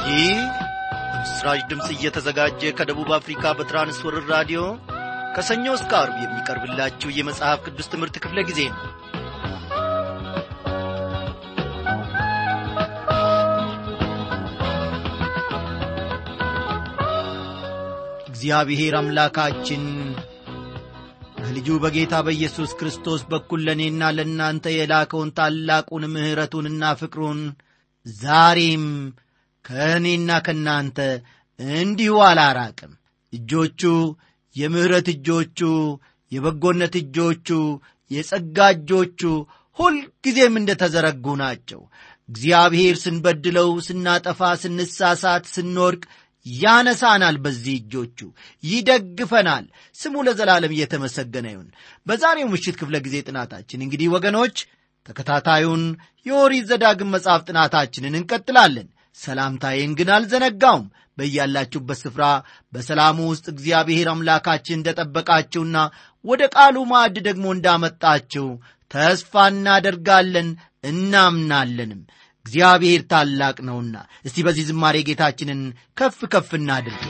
ይህ በምስራች ድምፅ እየተዘጋጀ ከደቡብ አፍሪካ በትራንስወርር ራዲዮ ከሰኞ እስከ አርብ የሚቀርብላችሁ የመጽሐፍ ቅዱስ ትምህርት ክፍለ ጊዜ ነው እግዚአብሔር አምላካችን በልጁ በጌታ በኢየሱስ ክርስቶስ በኩል ለእኔና ለእናንተ የላከውን ታላቁን ምሕረቱንና ፍቅሩን ዛሬም ከእኔና ከእናንተ እንዲሁ አላራቅም እጆቹ የምሕረት እጆቹ የበጎነት እጆቹ የጸጋ እጆቹ ሁልጊዜም እንደ ተዘረጉ ናቸው እግዚአብሔር ስንበድለው ስናጠፋ ስንሳሳት ስንወድቅ ያነሳናል በዚህ እጆቹ ይደግፈናል ስሙ ለዘላለም እየተመሰገነ ይሁን በዛሬው ምሽት ክፍለ ጊዜ ጥናታችን እንግዲህ ወገኖች ተከታታዩን የኦሪት ዘዳግም መጽሐፍ ጥናታችንን እንቀጥላለን ሰላምታዬን ግን አልዘነጋውም በያላችሁበት ስፍራ በሰላሙ ውስጥ እግዚአብሔር አምላካችን እንደጠበቃችሁና ወደ ቃሉ ማዕድ ደግሞ እንዳመጣችሁ ተስፋ እናደርጋለን እናምናለንም እግዚአብሔር ታላቅ ነውና እስቲ በዚህ ዝማሬ ጌታችንን ከፍ ከፍ እናድርግ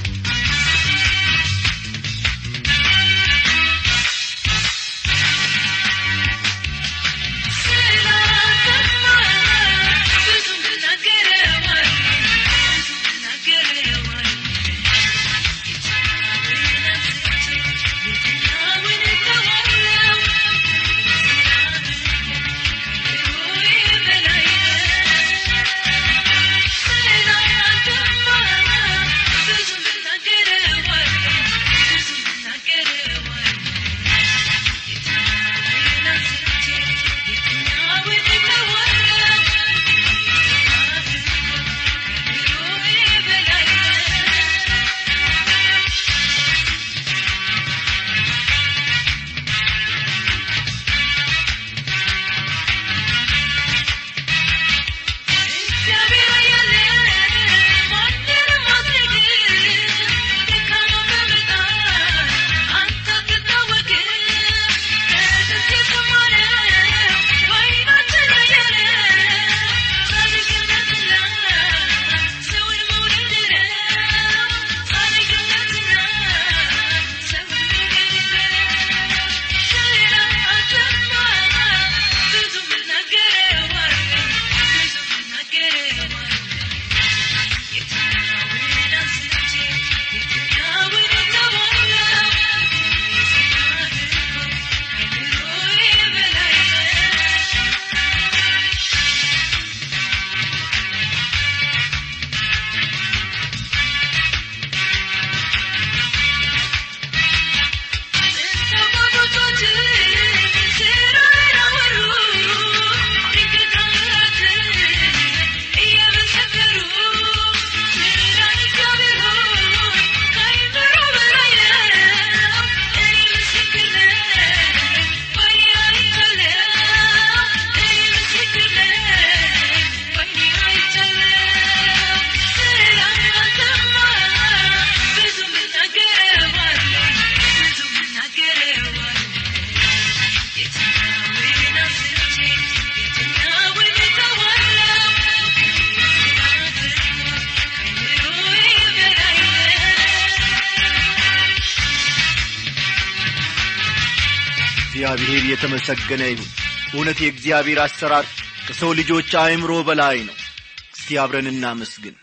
እግዚአብሔር የተመሰገነ ይሁን እውነት የእግዚአብሔር አሰራር ከሰው ልጆች አእምሮ በላይ ነው እስቲ አብረን እናመስግን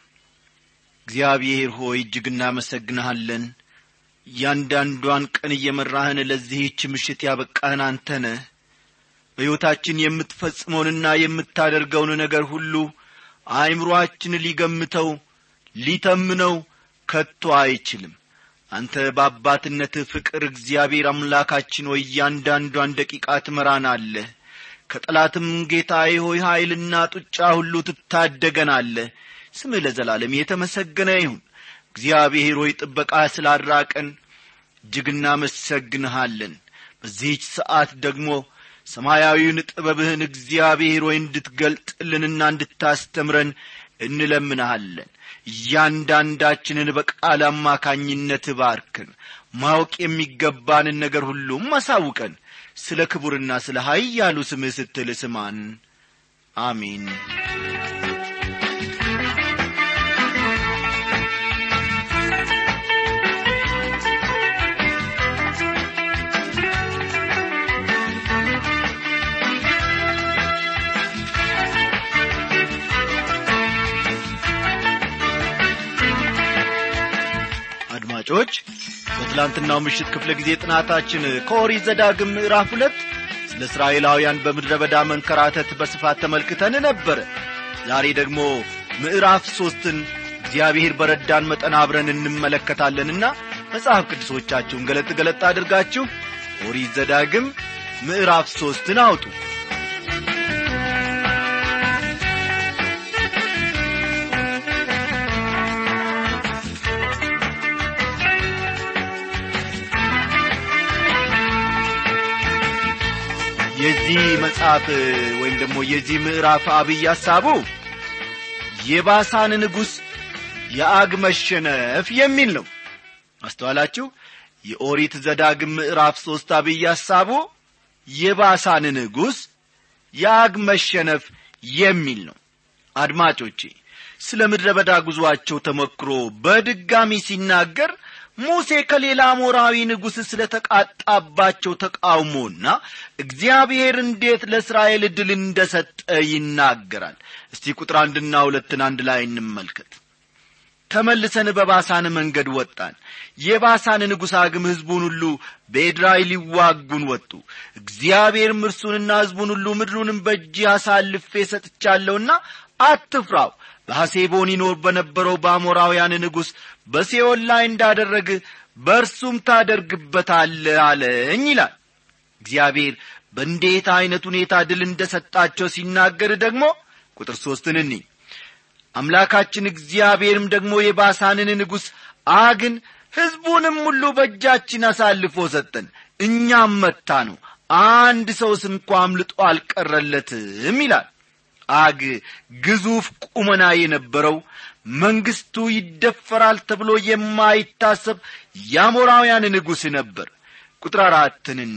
እግዚአብሔር ሆይ እጅግ እናመሰግንሃለን እያንዳንዷን ቀን እየመራህን ለዚህች ምሽት ያበቃህን አንተ ነህ በሕይወታችን የምትፈጽመውንና የምታደርገውን ነገር ሁሉ አእምሮአችን ሊገምተው ሊተምነው ከቶ አይችልም አንተ በአባትነትህ ፍቅር እግዚአብሔር አምላካችን ሆይ እያንዳንዷን ደቂቃ ትመራናለህ ከጠላትም ጌታዬ ሆይ ኀይልና ጡጫ ሁሉ ትታደገናለህ ስምህ ለዘላለም የተመሰገነ ይሁን እግዚአብሔር ሆይ ጥበቃ ስላራቀን እጅግ እናመሰግንሃለን በዚህች ሰዓት ደግሞ ሰማያዊውን ጥበብህን እግዚአብሔር ሆይ እንድትገልጥልንና እንድታስተምረን እንለምንሃለን እያንዳንዳችንን በቃል አማካኝነት ባርክን ማወቅ የሚገባንን ነገር ሁሉም አሳውቀን ስለ ክቡርና ስለ ኀያሉ ስምህ ስትል ስማን አሜን አድማጮች በትላንትናው ምሽት ክፍለ ጊዜ ጥናታችን ከኦሪት ዘዳግም ምዕራፍ ሁለት ስለ እስራኤላውያን በምድረ በዳ መንከራተት በስፋት ተመልክተን ነበረ ዛሬ ደግሞ ምዕራፍ ሦስትን እግዚአብሔር በረዳን መጠን አብረን እንመለከታለንና መጽሐፍ ቅዱሶቻችሁን ገለጥ ገለጥ አድርጋችሁ ኦሪት ዘዳግም ምዕራፍ ሦስትን አውጡ የዚህ መጽሐፍ ወይም ደግሞ የዚህ ምዕራፍ አብይ ሐሳቡ የባሳን ንጉሥ የአግ መሸነፍ የሚል ነው አስተዋላችሁ የኦሪት ዘዳግም ምዕራፍ ሦስት አብይ ሐሳቡ የባሳን ንጉሥ የአግ መሸነፍ የሚል ነው አድማጮቼ ስለ ምድረ በዳ ጉዞአቸው ተሞክሮ በድጋሚ ሲናገር ሙሴ ከሌላ አሞራዊ ንጉሥ ስለ ተቃጣባቸው ተቃውሞና እግዚአብሔር እንዴት ለእስራኤል ዕድል እንደ ሰጠ ይናገራል እስቲ ቁጥር አንድና ሁለትን አንድ ላይ እንመልከት ተመልሰን በባሳን መንገድ ወጣን የባሳን ንጉሥ አግም ሕዝቡን ሁሉ በኤድራይ ሊዋጉን ወጡ እግዚአብሔርም እርሱንና ሕዝቡን ሁሉ ምድሩንም በእጅ አሳልፌ ሰጥቻለሁና አትፍራው በሐሴቦን ይኖር በነበረው በአሞራውያን ንጉሥ በሴዮን ላይ እንዳደረግ በእርሱም ታደርግበታለ አለኝ ይላል እግዚአብሔር በእንዴት ዐይነት ሁኔታ ድል እንደ ሰጣቸው ሲናገር ደግሞ ቁጥር ሦስትን እኒ አምላካችን እግዚአብሔርም ደግሞ የባሳንን ንጉሥ አግን ሕዝቡንም ሁሉ በእጃችን አሳልፎ ሰጠን እኛም መታ ነው አንድ ሰውስ እንኳ አምልጦ አልቀረለትም ይላል አግ ግዙፍ ቁመና የነበረው መንግስቱ ይደፈራል ተብሎ የማይታሰብ የአሞራውያን ንጉሥ ነበር ቁጥር አራትን እኒ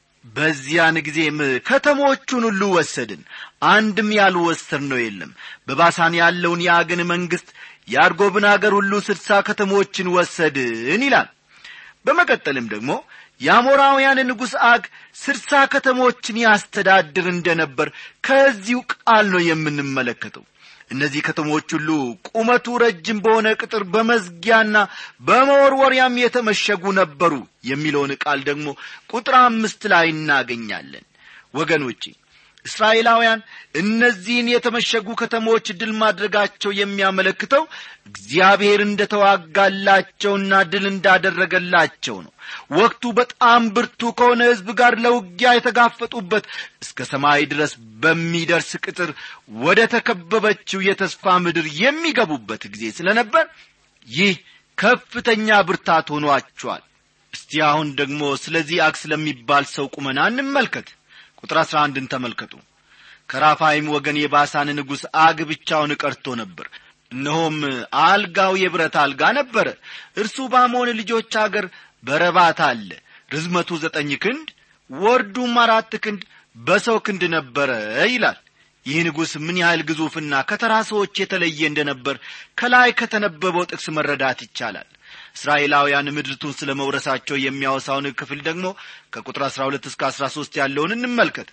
በዚያን ጊዜም ከተሞቹን ሁሉ ወሰድን አንድም ያልወሰድ ነው የለም በባሳን ያለውን የአግን መንግሥት የአርጎብን አገር ሁሉ ስድሳ ከተሞችን ወሰድን ይላል በመቀጠልም ደግሞ የአሞራውያን ንጉሥ አግ ስድሳ ከተሞችን ያስተዳድር እንደ ነበር ከዚሁ ቃል ነው የምንመለከተው እነዚህ ከተሞች ሁሉ ቁመቱ ረጅም በሆነ ቅጥር በመዝጊያና በመወርወሪያም የተመሸጉ ነበሩ የሚለውን ቃል ደግሞ ቁጥር አምስት ላይ እናገኛለን ወገኖቼ እስራኤላውያን እነዚህን የተመሸጉ ከተሞች ድል ማድረጋቸው የሚያመለክተው እግዚአብሔር እንደ ተዋጋላቸውና ድል እንዳደረገላቸው ነው ወቅቱ በጣም ብርቱ ከሆነ ሕዝብ ጋር ለውጊያ የተጋፈጡበት እስከ ሰማይ ድረስ በሚደርስ ቅጥር ወደ ተከበበችው የተስፋ ምድር የሚገቡበት ጊዜ ስለነበር ይህ ከፍተኛ ብርታት ሆኗቸዋል እስቲ አሁን ደግሞ ስለዚህ አግ ስለሚባል ሰው ቁመና እንመልከት ቁጥር አሥራ አንድን ተመልከቱ ከራፋይም ወገን የባሳን ንጉሥ አግ ብቻውን ቀርቶ ነበር እነሆም አልጋው የብረት አልጋ ነበረ እርሱ በአሞን ልጆች አገር በረባት አለ ርዝመቱ ዘጠኝ ክንድ ወርዱም አራት ክንድ በሰው ክንድ ነበረ ይላል ይህ ንጉሥ ምን ያህል ግዙፍና ከተራ ሰዎች የተለየ እንደ ነበር ከላይ ከተነበበው ጥቅስ መረዳት ይቻላል እስራኤላውያን ምድርቱን ስለ መውረሳቸው የሚያወሳውን ክፍል ደግሞ ከቁጥር አሥራ ሁለት እስከ አሥራ ሦስት ያለውን እንመልከት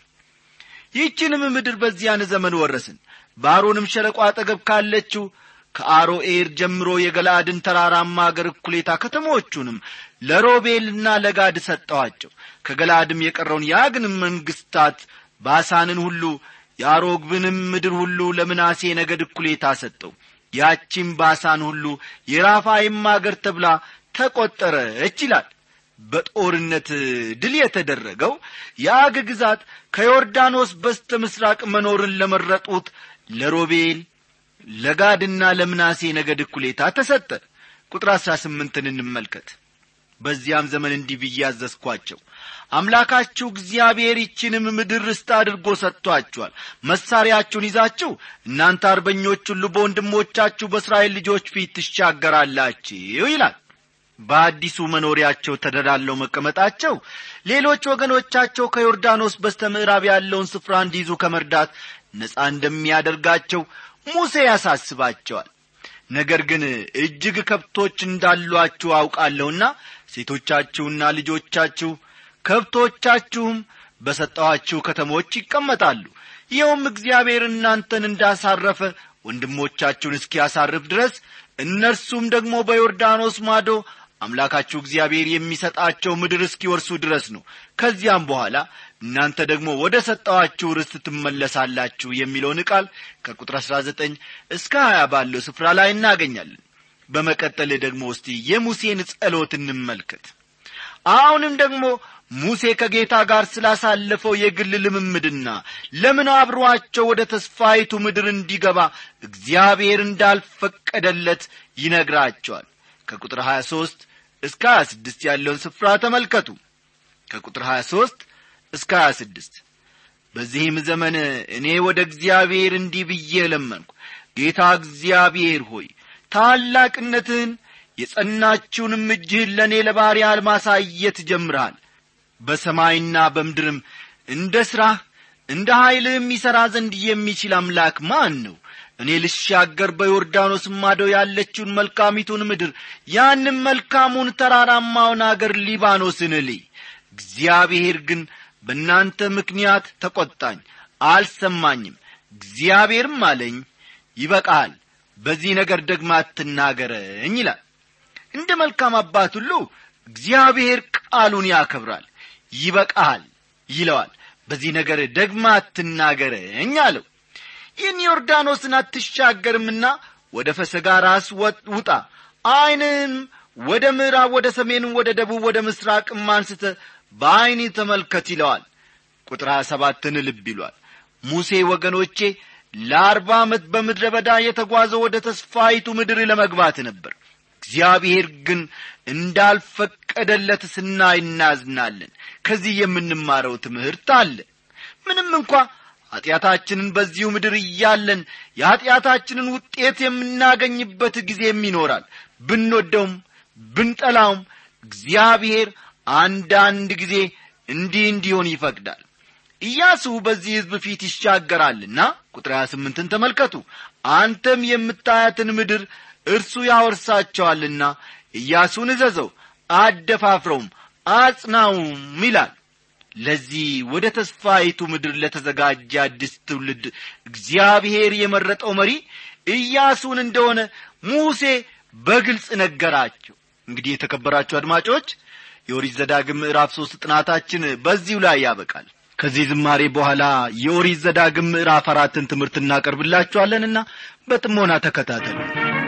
ይህችንም ምድር በዚያን ዘመን ወረስን በአሮንም ሸለቆ አጠገብ ካለችው ከአሮኤር ጀምሮ የገላአድን ተራራማ አገር እኩሌታ ከተሞቹንም ለሮቤልና ለጋድ ሰጠኋቸው ከገላአድም የቀረውን የአግንም መንግሥታት ባሳንን ሁሉ የአሮግብንም ምድር ሁሉ ለምናሴ ነገድ እኩሌታ ሰጠው ያቺም ባሳን ሁሉ የራፋይም አገር ተብላ ተቈጠረች ይላል በጦርነት ድል የተደረገው የአግ ግዛት ከዮርዳኖስ በስተ ምሥራቅ መኖርን ለመረጡት ለሮቤል ለጋድና ለምናሴ ነገድ እኩሌታ ተሰጠ ቁጥር አሥራ ስምንትን እንመልከት በዚያም ዘመን እንዲህ ብዬ አዘዝኳቸው አምላካችሁ እግዚአብሔር ይችንም ምድር ርስት አድርጎ ሰጥቶአችኋል መሣሪያችሁን ይዛችሁ እናንተ አርበኞች ሁሉ በወንድሞቻችሁ በእስራኤል ልጆች ፊት ትሻገራላችሁ ይላል በአዲሱ መኖሪያቸው ተደላለው መቀመጣቸው ሌሎች ወገኖቻቸው ከዮርዳኖስ በስተ ምዕራብ ያለውን ስፍራ እንዲይዙ ከመርዳት ነፃ እንደሚያደርጋቸው ሙሴ ያሳስባቸዋል ነገር ግን እጅግ ከብቶች እንዳሏችሁ አውቃለሁና ሴቶቻችሁና ልጆቻችሁ ከብቶቻችሁም በሰጠኋችሁ ከተሞች ይቀመጣሉ ይኸውም እግዚአብሔር እናንተን እንዳሳረፈ ወንድሞቻችሁን እስኪያሳርፍ ድረስ እነርሱም ደግሞ በዮርዳኖስ ማዶ አምላካችሁ እግዚአብሔር የሚሰጣቸው ምድር እስኪወርሱ ድረስ ነው ከዚያም በኋላ እናንተ ደግሞ ወደ ሰጠዋችሁ ርስት ትመለሳላችሁ የሚለውን ቃል ከቁጥር 19 እስከ 20 ባለው ስፍራ ላይ እናገኛለን በመቀጠል ደግሞ እስቲ የሙሴን ጸሎት እንመልከት አሁንም ደግሞ ሙሴ ከጌታ ጋር ስላሳለፈው የግል ልምምድና ለምን አብሮአቸው ወደ ተስፋይቱ ምድር እንዲገባ እግዚአብሔር እንዳልፈቀደለት ይነግራቸዋል ከቁጥር 23 እስከ 26 ያለውን ስፍራ ተመልከቱ ከቁጥር 23 እስከ 26 በዚህም ዘመን እኔ ወደ እግዚአብሔር እንዲህ ብዬ ለመንኩ ጌታ እግዚአብሔር ሆይ ታላቅነትህን የጸናችውንም እጅህን ለእኔ ለባሪያ ማሳየት ጀምረሃል በሰማይና በምድርም እንደ ሥራህ እንደ ኀይልህም ይሠራ ዘንድ የሚችል አምላክ ማን ነው እኔ ልሻገር በዮርዳኖስ ማዶ ያለችውን መልካሚቱን ምድር ያንም መልካሙን ተራራማውን አገር ሊባኖስን ልይ እግዚአብሔር ግን በእናንተ ምክንያት ተቈጣኝ አልሰማኝም እግዚአብሔርም አለኝ ይበቃል በዚህ ነገር ደግማ አትናገረኝ ይላል እንደ መልካም አባት ሁሉ እግዚአብሔር ቃሉን ያከብራል ይበቃሃል ይለዋል በዚህ ነገር ደግማ አትናገረኝ አለው ይህን ዮርዳኖስን አትሻገርምና ወደ ፈሰጋ ራስ ውጣ ዐይንህም ወደ ምዕራብ ወደ ሰሜንም ወደ ደቡብ ወደ ምስራቅም አንስተ በዐይኒ ተመልከት ይለዋል ቁጥር ሀያ ሰባትን ልብ ይሏል ሙሴ ወገኖቼ ለአርባ ዓመት በምድረ በዳ የተጓዘው ወደ ተስፋይቱ ምድር ለመግባት ነበር እግዚአብሔር ግን እንዳልፈቀደለት ስናይ እናዝናለን ከዚህ የምንማረው ትምህርት አለ ምንም እንኳ ኀጢአታችንን በዚሁ ምድር እያለን የኀጢአታችንን ውጤት የምናገኝበት ጊዜም ይኖራል ብንወደውም ብንጠላውም እግዚአብሔር አንዳንድ ጊዜ እንዲህ እንዲሆን ይፈቅዳል ኢያሱ በዚህ ሕዝብ ፊት ይሻገራልና ቁጥር 28ን ተመልከቱ አንተም የምታያትን ምድር እርሱ ያወርሳቸዋልና ኢያሱን እዘዘው አደፋፍረውም አጽናውም ይላል ለዚህ ወደ ተስፋይቱ ምድር ለተዘጋጀ አዲስ ትውልድ እግዚአብሔር የመረጠው መሪ ኢያሱን እንደሆነ ሙሴ በግልጽ ነገራቸው እንግዲህ የተከበራችሁ አድማጮች የኦሪት ዘዳግም ምዕራፍ ሦስት ጥናታችን በዚሁ ላይ ያበቃል ከዚህ ዝማሬ በኋላ የኦሪት ዘዳግም ምዕራፍ አራትን ትምህርት እናቀርብላችኋለንና በጥሞና ተከታተሉ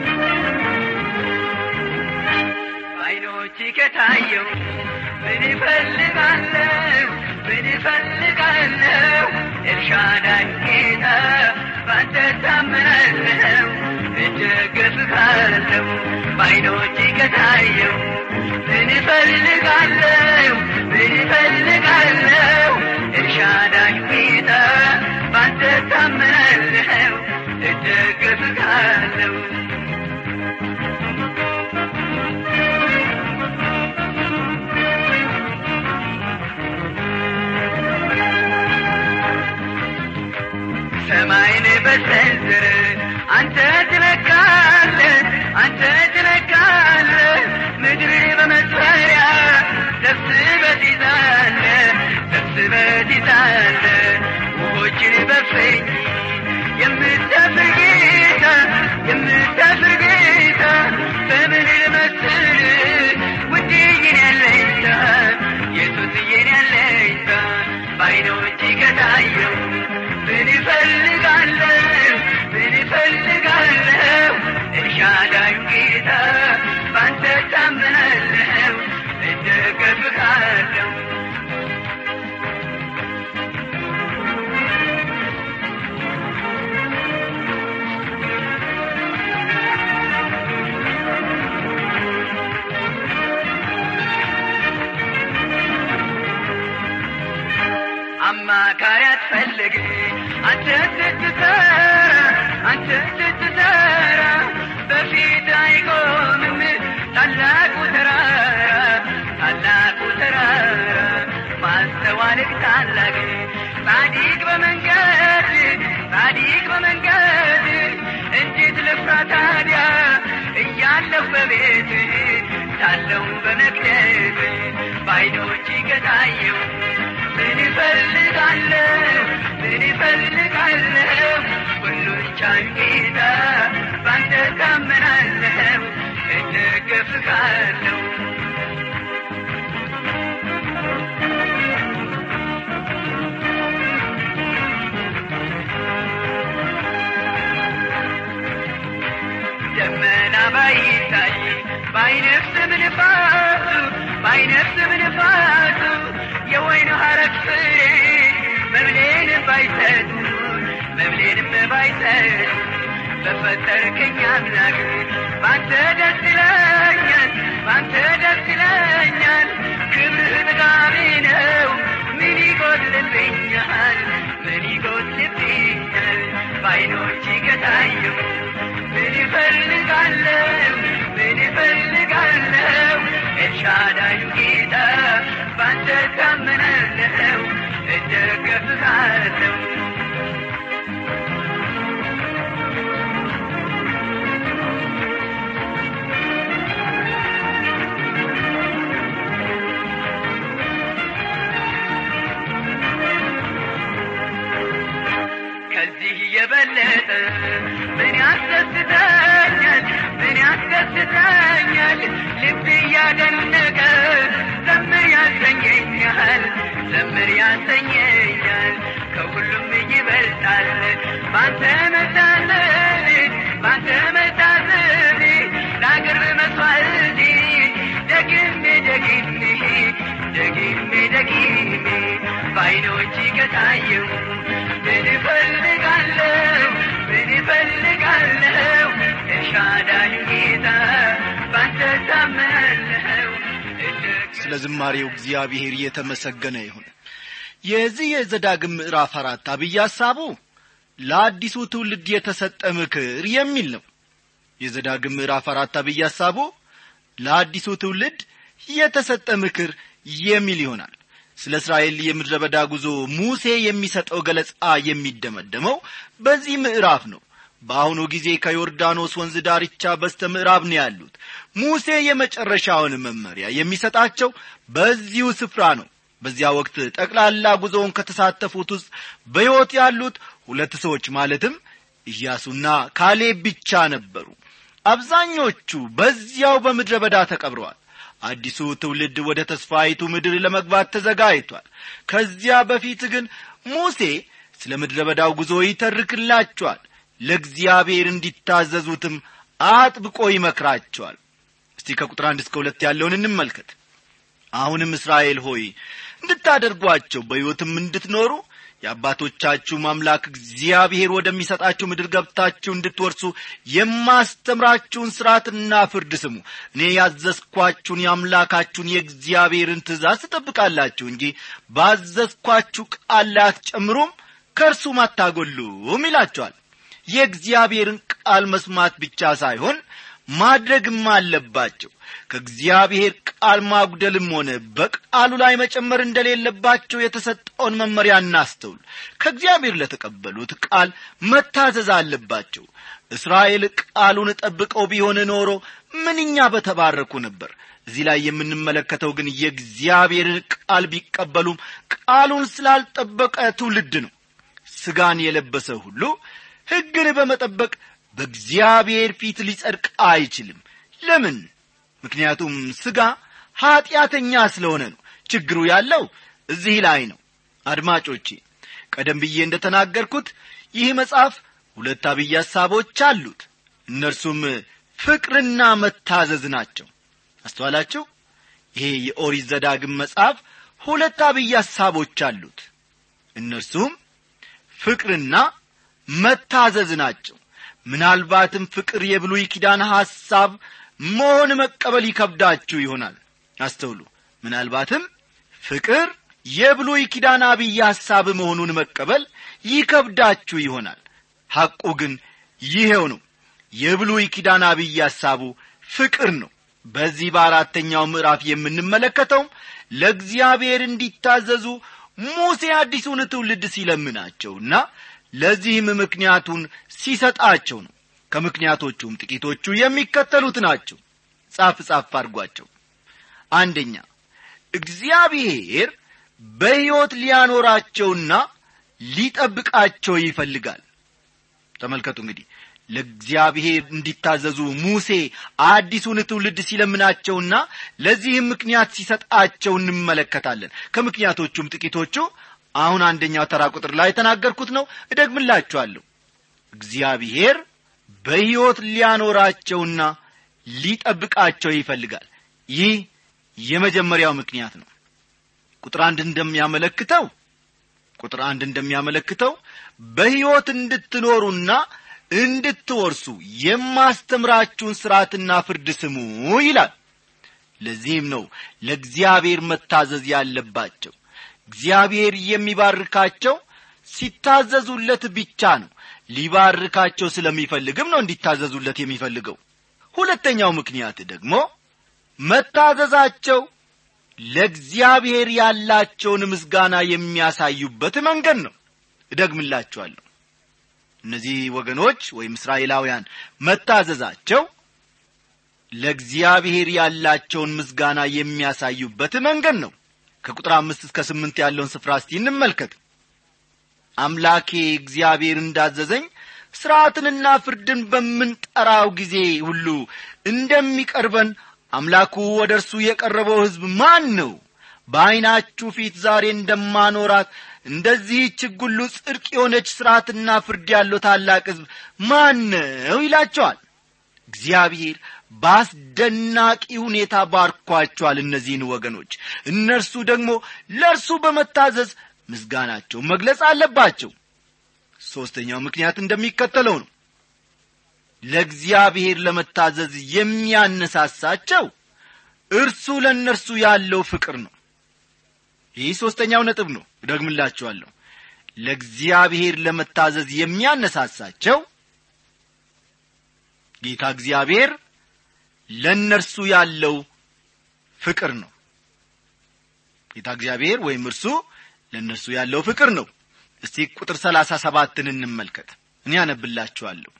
አይኖች ከታየው ምን ይፈልጋለሁ ምን ይፈልጋለሁ ኤልሻዳይ ጌታ ባንተ ታምናለሁ እደገፍካለሁ በአይኖች ከታየው ምን ይፈልጋለሁ ምን ይፈልጋለሁ ኤልሻዳይ ጌታ ባንተ ታምናለሁ እደገፍካለሁ ሰማይን በሰንዝር አንተ ትለካለ አንተ ትለካለ ምድር በመስፈሪያ ሰብስበት ይዛለ ሰብስበት ይዛለ ውሆችን በፍኝ የምታፍር ጌታ የምታፍር ጌታ በምን ልመስል ውድዬን ያለኝታ ኢየሱስዬን ያለኝታ በአይኖች ከታየው ምን ይፈልጋለሁ ምን ይፈልጋለሁ ኤልሻዳይ ጌታ ባንተ ታምናለሁ እደገፍካለሁ አማካሪ አትፈልግ አንተ ስትሰራ አንተ ስትሰራ በፊት አይቆምም ታላቁ ተራራ ታላቁ ተራራ ማስተዋልቅ ታላቅ ጻዲቅ በመንገድ ጻዲቅ በመንገድ እንዴት ልፍራ ታዲያ እያለሁ በቤት ሳለሁ በመቅደስ በአይኖች ከታየው ምን ይፈልጋለሁ ምን ይፈልጋለሁ ሁሉን ቻይ ጌታ ባንተ ታመናለሁ እደገፍካለሁ ባይታይ ባይነፍስም ንፋሱ ባይነፍስም ንፋሱ የወይኑ ሐረግ ፍሬ መብሌንም ባይሰጡ መብሌንም ባይሰጡ በፈጠርከኝ አምላክ ባንተ ደስ ይለኛል ባንተ ደስ ይለኛል ክብርህ ጥጋቤ ነው ምን ይጎድልብኛል ምን ይጎድልብኛል በዓይኖች ከታየው ምን ይፈልጋለሁ ምን ይፈልጋለሁ ኤልሻዳዩ ጌታ ባንተ ታመናለሁ እደገፍሃለሁ ከዚህ የበለጠ ምን ያስደስተኛል ምን ያስደስተኛል ልብ እያደነቀ ዘምር ያሰኘኛል ዘምር ያሰኘኛል ከሁሉም ይበልጣል ባንተ መታዘዝ ባንተ መታዘዝ ለአገር መስዋዕት ደግሜ ደግሜ ደግሜ ደግሜ በዓይኖች ከታየው ምን እፈልጋለሁ ምን እፈልጋለሁ ኤልሻዳይ ጌታ ባንተ ታመናለሁ ስለ ዝማሬው እግዚአብሔር የተመሰገነ ይሁን የዚህ የዘዳግም ምዕራፍ አራት አብይ ሐሳቡ ለአዲሱ ትውልድ የተሰጠ ምክር የሚል ነው የዘዳግም ምዕራፍ አራት አብይ ሐሳቡ ለአዲሱ ትውልድ የተሰጠ ምክር የሚል ይሆናል ስለ እስራኤል የምድረ በዳ ጉዞ ሙሴ የሚሰጠው ገለጻ የሚደመደመው በዚህ ምዕራፍ ነው በአሁኑ ጊዜ ከዮርዳኖስ ወንዝ ዳርቻ በስተ ምዕራብ ነው ያሉት ሙሴ የመጨረሻውን መመሪያ የሚሰጣቸው በዚሁ ስፍራ ነው በዚያ ወቅት ጠቅላላ ጉዞውን ከተሳተፉት ውስጥ በሕይወት ያሉት ሁለት ሰዎች ማለትም ኢያሱና ካሌብ ብቻ ነበሩ አብዛኞቹ በዚያው በምድረ በዳ ተቀብረዋል አዲሱ ትውልድ ወደ ተስፋይቱ ምድር ለመግባት ተዘጋጅቷል ከዚያ በፊት ግን ሙሴ ስለ ምድረ በዳው ጉዞ ይተርክላቸዋል ለእግዚአብሔር እንዲታዘዙትም አጥብቆ ይመክራቸዋል እስቲ ከቁጥር አንድ እስከ ሁለት ያለውን እንመልከት አሁንም እስራኤል ሆይ እንድታደርጓቸው በሕይወትም እንድትኖሩ የአባቶቻችሁም አምላክ እግዚአብሔር ወደሚሰጣችሁ ምድር ገብታችሁ እንድትወርሱ የማስተምራችሁን ሥርዓትና ፍርድ ስሙ እኔ ያዘዝኳችሁን የአምላካችሁን የእግዚአብሔርን ትእዛዝ ትጠብቃላችሁ እንጂ ባዘዝኳችሁ ቃል ላይ አትጨምሩም ከእርሱም አታጐሉም ይላቸዋል የእግዚአብሔርን ቃል መስማት ብቻ ሳይሆን ማድረግም አለባቸው ከእግዚአብሔር ቃል ማጉደልም ሆነ በቃሉ ላይ መጨመር እንደሌለባቸው የተሰጠውን መመሪያ እናስተውል ከእግዚአብሔር ለተቀበሉት ቃል መታዘዝ አለባቸው እስራኤል ቃሉን ጠብቀው ቢሆን ኖሮ ምንኛ በተባረኩ ነበር እዚህ ላይ የምንመለከተው ግን የእግዚአብሔርን ቃል ቢቀበሉም ቃሉን ስላልጠበቀ ትውልድ ነው ስጋን የለበሰ ሁሉ ሕግን በመጠበቅ በእግዚአብሔር ፊት ሊጸድቅ አይችልም ለምን ምክንያቱም ሥጋ ኀጢአተኛ ስለሆነ ነው ችግሩ ያለው እዚህ ላይ ነው አድማጮቼ ቀደም ብዬ እንደ ተናገርኩት ይህ መጽሐፍ ሁለት አብይ ሐሳቦች አሉት እነርሱም ፍቅርና መታዘዝ ናቸው አስተዋላችሁ ይሄ የኦሪት ዘዳግም መጽሐፍ ሁለት አብይ ሐሳቦች አሉት እነርሱም ፍቅርና መታዘዝ ናቸው ምናልባትም ፍቅር የብሉይ ኪዳን ሐሳብ መሆን መቀበል ይከብዳችሁ ይሆናል አስተውሉ ምናልባትም ፍቅር የብሉይ ኪዳን አብይ ሐሳብ መሆኑን መቀበል ይከብዳችሁ ይሆናል ሐቁ ግን ይሄው ነው የብሉይ ኪዳን አብይ ሐሳቡ ፍቅር ነው በዚህ በአራተኛው ምዕራፍ የምንመለከተውም ለእግዚአብሔር እንዲታዘዙ ሙሴ አዲሱን ትውልድ ሲለምናቸውና ለዚህም ምክንያቱን ሲሰጣቸው ነው ከምክንያቶቹም ጥቂቶቹ የሚከተሉት ናቸው ጻፍ ጻፍ አድርጓቸው አንደኛ እግዚአብሔር በሕይወት ሊያኖራቸውና ሊጠብቃቸው ይፈልጋል ተመልከቱ እንግዲህ ለእግዚአብሔር እንዲታዘዙ ሙሴ አዲሱን ትውልድ ሲለምናቸውና ለዚህም ምክንያት ሲሰጣቸው እንመለከታለን ከምክንያቶቹም ጥቂቶቹ አሁን አንደኛው ተራ ቁጥር ላይ የተናገርኩት ነው እደግምላችኋለሁ እግዚአብሔር በሕይወት ሊያኖራቸውና ሊጠብቃቸው ይፈልጋል ይህ የመጀመሪያው ምክንያት ነው ቁጥር አንድ እንደሚያመለክተው ቁጥር አንድ እንደሚያመለክተው በሕይወት እንድትኖሩና እንድትወርሱ የማስተምራችሁን ሥርዓትና ፍርድ ስሙ ይላል ለዚህም ነው ለእግዚአብሔር መታዘዝ ያለባቸው እግዚአብሔር የሚባርካቸው ሲታዘዙለት ብቻ ነው ሊባርካቸው ስለሚፈልግም ነው እንዲታዘዙለት የሚፈልገው ሁለተኛው ምክንያት ደግሞ መታዘዛቸው ለእግዚአብሔር ያላቸውን ምስጋና የሚያሳዩበት መንገድ ነው እደግምላችኋለሁ እነዚህ ወገኖች ወይም እስራኤላውያን መታዘዛቸው ለእግዚአብሔር ያላቸውን ምስጋና የሚያሳዩበት መንገድ ነው ከቁጥር አምስት እስከ ስምንት ያለውን ስፍራ እስቲ እንመልከት አምላኬ እግዚአብሔር እንዳዘዘኝ ሥርዓትንና ፍርድን በምንጠራው ጊዜ ሁሉ እንደሚቀርበን አምላኩ ወደ እርሱ የቀረበው ሕዝብ ማን ነው በዐይናችሁ ፊት ዛሬ እንደማኖራት እንደዚህች ሕግ ሁሉ ጽድቅ የሆነች ሥርዓትና ፍርድ ያለው ታላቅ ሕዝብ ማን ነው ይላቸዋል እግዚአብሔር በአስደናቂ ሁኔታ ባርኳቸዋል እነዚህን ወገኖች እነርሱ ደግሞ ለእርሱ በመታዘዝ ምስጋናቸውን መግለጽ አለባቸው ሦስተኛው ምክንያት እንደሚከተለው ነው ለእግዚአብሔር ለመታዘዝ የሚያነሳሳቸው እርሱ ለእነርሱ ያለው ፍቅር ነው ይህ ሦስተኛው ነጥብ ነው እደግምላችኋለሁ ለእግዚአብሔር ለመታዘዝ የሚያነሳሳቸው ጌታ እግዚአብሔር ለእነርሱ ያለው ፍቅር ነው ጌታ እግዚአብሔር ወይም እርሱ ለእነርሱ ያለው ፍቅር ነው እስቲ ቁጥር ሰላሳ ሰባትን እንመልከት እኔ ያነብላችኋለሁ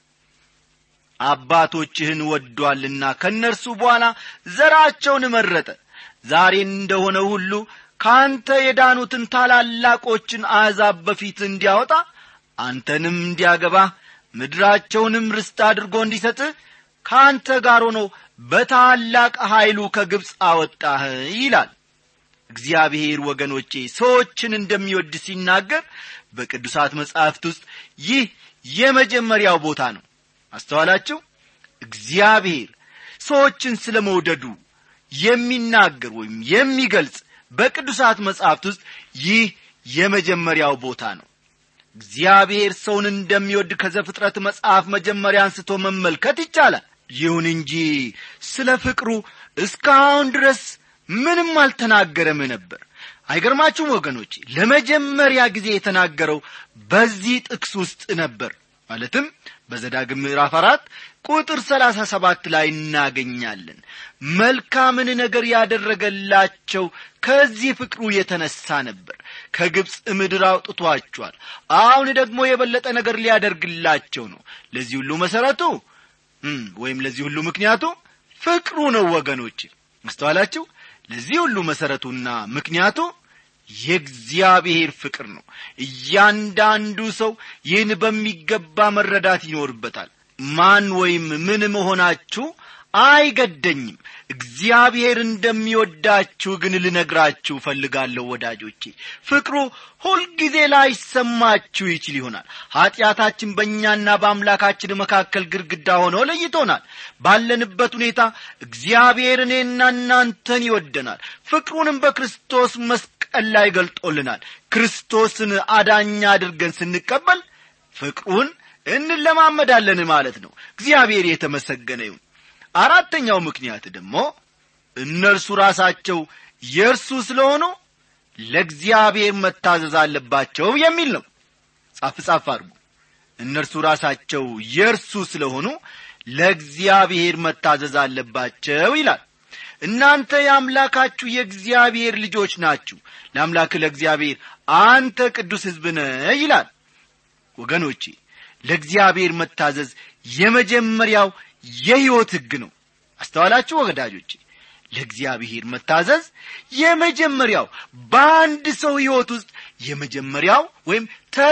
አባቶችህን ወዷልና ከእነርሱ በኋላ ዘራቸውን መረጠ ዛሬ እንደሆነ ሁሉ ከአንተ የዳኑትን ታላላቆችን አሕዛብ በፊት እንዲያወጣ አንተንም እንዲያገባ ምድራቸውንም ርስት አድርጎ እንዲሰጥህ ከአንተ ጋር ሆኖ በታላቅ ኀይሉ ከግብፅ አወጣህ ይላል እግዚአብሔር ወገኖቼ ሰዎችን እንደሚወድ ሲናገር በቅዱሳት መጻሕፍት ውስጥ ይህ የመጀመሪያው ቦታ ነው አስተዋላችሁ እግዚአብሔር ሰዎችን ስለ መውደዱ የሚናገር ወይም የሚገልጽ በቅዱሳት መጻሕፍት ውስጥ ይህ የመጀመሪያው ቦታ ነው እግዚአብሔር ሰውን እንደሚወድ ከዘፍጥረት መጽሐፍ መጀመሪያ አንስቶ መመልከት ይቻላል ይሁን እንጂ ስለ ፍቅሩ እስካሁን ድረስ ምንም አልተናገረም ነበር አይገርማችሁም ወገኖች ለመጀመሪያ ጊዜ የተናገረው በዚህ ጥቅስ ውስጥ ነበር ማለትም በዘዳግም ምዕራፍ አራት ቁጥር ሰላሳ ሰባት ላይ እናገኛለን መልካምን ነገር ያደረገላቸው ከዚህ ፍቅሩ የተነሳ ነበር ከግብፅ ምድር አውጥቷቸዋል አሁን ደግሞ የበለጠ ነገር ሊያደርግላቸው ነው ለዚህ ሁሉ መሠረቱ ወይም ለዚህ ሁሉ ምክንያቱ ፍቅሩ ነው ወገኖች መስተዋላችሁ ለዚህ ሁሉ መሠረቱና ምክንያቱ የእግዚአብሔር ፍቅር ነው እያንዳንዱ ሰው ይህን በሚገባ መረዳት ይኖርበታል ማን ወይም ምን መሆናችሁ አይገደኝም እግዚአብሔር እንደሚወዳችሁ ግን ልነግራችሁ እፈልጋለሁ ወዳጆቼ ፍቅሩ ሁልጊዜ ላይሰማችሁ ይችል ይሆናል ኀጢአታችን በእኛና በአምላካችን መካከል ግድግዳ ሆኖ ለይቶናል ባለንበት ሁኔታ እግዚአብሔር እኔና እናንተን ይወደናል ፍቅሩንም በክርስቶስ መስቀል ላይ ገልጦልናል ክርስቶስን አዳኛ አድርገን ስንቀበል ፍቅሩን እንለማመዳለን ማለት ነው እግዚአብሔር የተመሰገነ ይሁን አራተኛው ምክንያት ደግሞ እነርሱ ራሳቸው የእርሱ ስለሆኑ ለእግዚአብሔር መታዘዝ አለባቸው የሚል ነው ጻፍ ጻፍ አድርጉ እነርሱ ራሳቸው የእርሱ ስለሆኑ ለእግዚአብሔር መታዘዝ አለባቸው ይላል እናንተ የአምላካችሁ የእግዚአብሔር ልጆች ናችሁ ለአምላክ ለእግዚአብሔር አንተ ቅዱስ ሕዝብ ነህ ይላል ወገኖቼ ለእግዚአብሔር መታዘዝ የመጀመሪያው የሕይወት ሕግ ነው አስተዋላችሁ ወገዳጆቼ ለእግዚአብሔር መታዘዝ የመጀመሪያው በአንድ ሰው ሕይወት ውስጥ የመጀመሪያው ወይም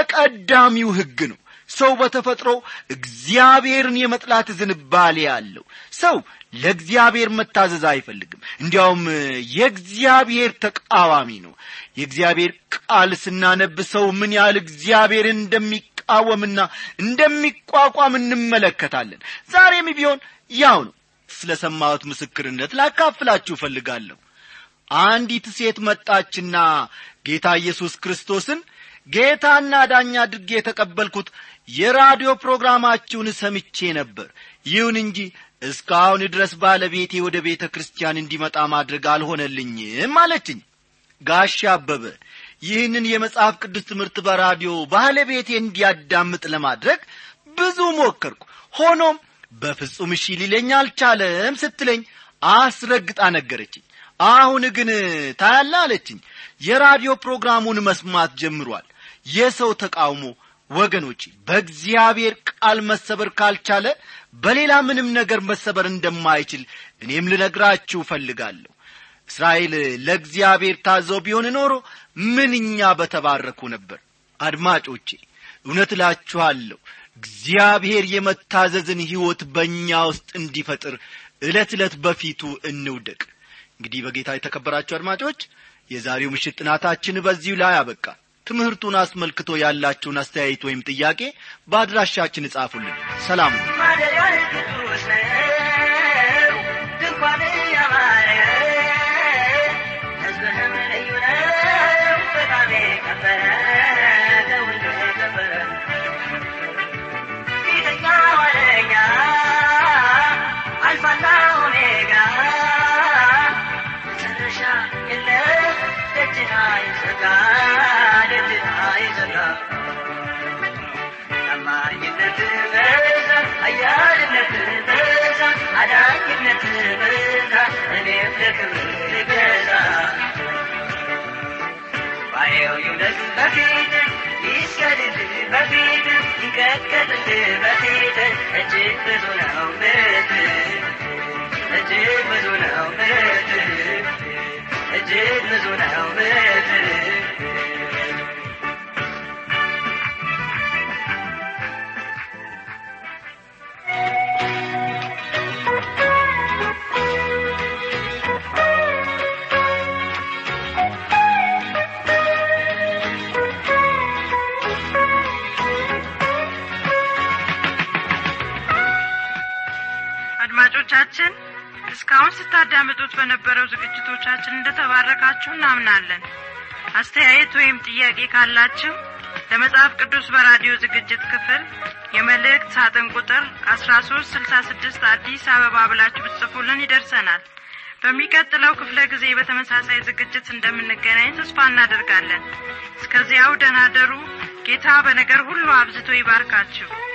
ተቀዳሚው ሕግ ነው ሰው በተፈጥሮ እግዚአብሔርን የመጥላት ዝንባሌ አለው ሰው ለእግዚአብሔር መታዘዝ አይፈልግም እንዲያውም የእግዚአብሔር ተቃዋሚ ነው የእግዚአብሔር ቃል ስናነብ ሰው ምን ያህል እግዚአብሔርን እንደሚቃወምና እንደሚቋቋም እንመለከታለን ዛሬም ቢሆን ያው ነው ስለ ሰማሁት ምስክርነት ላካፍላችሁ እፈልጋለሁ አንዲት ሴት መጣችና ጌታ ኢየሱስ ክርስቶስን ጌታና ዳኛ አድርጌ የተቀበልኩት የራዲዮ ፕሮግራማችሁን ሰምቼ ነበር ይሁን እንጂ እስካሁን ድረስ ባለቤቴ ወደ ቤተ ክርስቲያን እንዲመጣ ማድረግ አልሆነልኝም አለችኝ ጋሻ አበበ ይህንን የመጽሐፍ ቅዱስ ትምህርት በራዲዮ ባለቤቴ እንዲያዳምጥ ለማድረግ ብዙ ሞከርኩ ሆኖም በፍጹም እሺ ሊለኝ አልቻለም ስትለኝ አስረግጣ ነገረችኝ አሁን ግን ታያለ አለችኝ የራዲዮ ፕሮግራሙን መስማት ጀምሯል የሰው ተቃውሞ ወገኖች በእግዚአብሔር ቃል መሰበር ካልቻለ በሌላ ምንም ነገር መሰበር እንደማይችል እኔም ልነግራችሁ እፈልጋለሁ እስራኤል ለእግዚአብሔር ታዘው ቢሆን ኖሮ ምንኛ በተባረኩ ነበር አድማጮቼ እውነት እላችኋለሁ እግዚአብሔር የመታዘዝን ሕይወት በእኛ ውስጥ እንዲፈጥር ዕለት ዕለት በፊቱ እንውደቅ እንግዲህ በጌታ የተከበራችሁ አድማጮች የዛሬው ምሽት ጥናታችን በዚሁ ላይ አበቃ ትምህርቱን አስመልክቶ ያላችሁን አስተያየት ወይም ጥያቄ በአድራሻችን እጻፉልን ሰላም ማደሪያህ ቅዱስ ነው ድንኳን ያማረ ሕዝብህም ልዩ ነው በጣም የከበረ ከሁሉ የከበረ ፊተኛ ኋለኛ አልፋና ኦሜጋ መጨረሻ የለህ ደጅና ይዘጋ ደጅና ይዘጋ ታማኝነት በዛ አያልነት በዛ አዳኝነት በዛ እኔም ለክብር ልገዛ ባየው ይውደቅ በፊት ይስገድድ በፊት ይንቀጥቀጥ በፊት እጅግ ብዙ ነው ምሕረት እጅግ ብዙ ነው ምሕረት እጅግ ብዙ ነው ምሕረት አድማጮቻችን እስካሁን ስታዳምጡት በነበረው ዝግጅቶቻችን እንደተባረካችሁ እናምናለን አስተያየት ወይም ጥያቄ ካላችሁ ለመጽሐፍ ቅዱስ በራዲዮ ዝግጅት ክፍል የመልእክት ሳጥን ቁጥር አስራ ሶስት ስልሳ ስድስት አዲስ አበባ ብላችሁ ብትጽፉልን ይደርሰናል በሚቀጥለው ክፍለ ጊዜ በተመሳሳይ ዝግጅት እንደምንገናኝ ተስፋ እናደርጋለን እስከዚያው ደናደሩ ጌታ በነገር ሁሉ አብዝቶ ይባርካችሁ